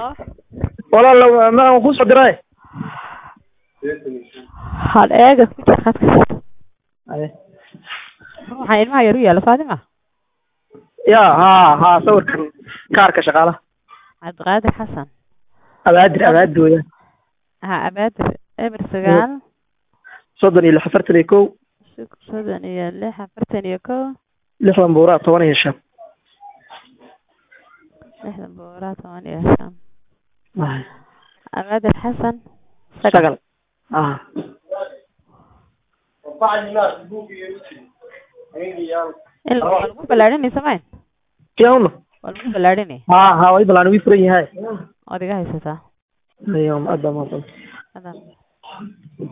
halo walaal ma aan ku soo diray hal eega ku jir khadka Aye. waxaa ilmaha yar u yaala Fatima ya ha ha sawirkan kaarka shaqaalaha Cabdiqaadir Xasan abaadir abaadir weeyaan ha abaadir eber sagaal soddon iyo lix afartan iyo kow soddon iyo lix afartan iyo kow lixdan buuraa toban iyo shan lixdan boqolaa toban iyo shan Aye. abaadir Xasan sagal ah in la- waa lagu ballaadhinay samayn kiyauno waa lagu ballaadhinay ha ha way balaan wii furan yahay ood iga haysataa ayo aad baa mahadsan Hadda.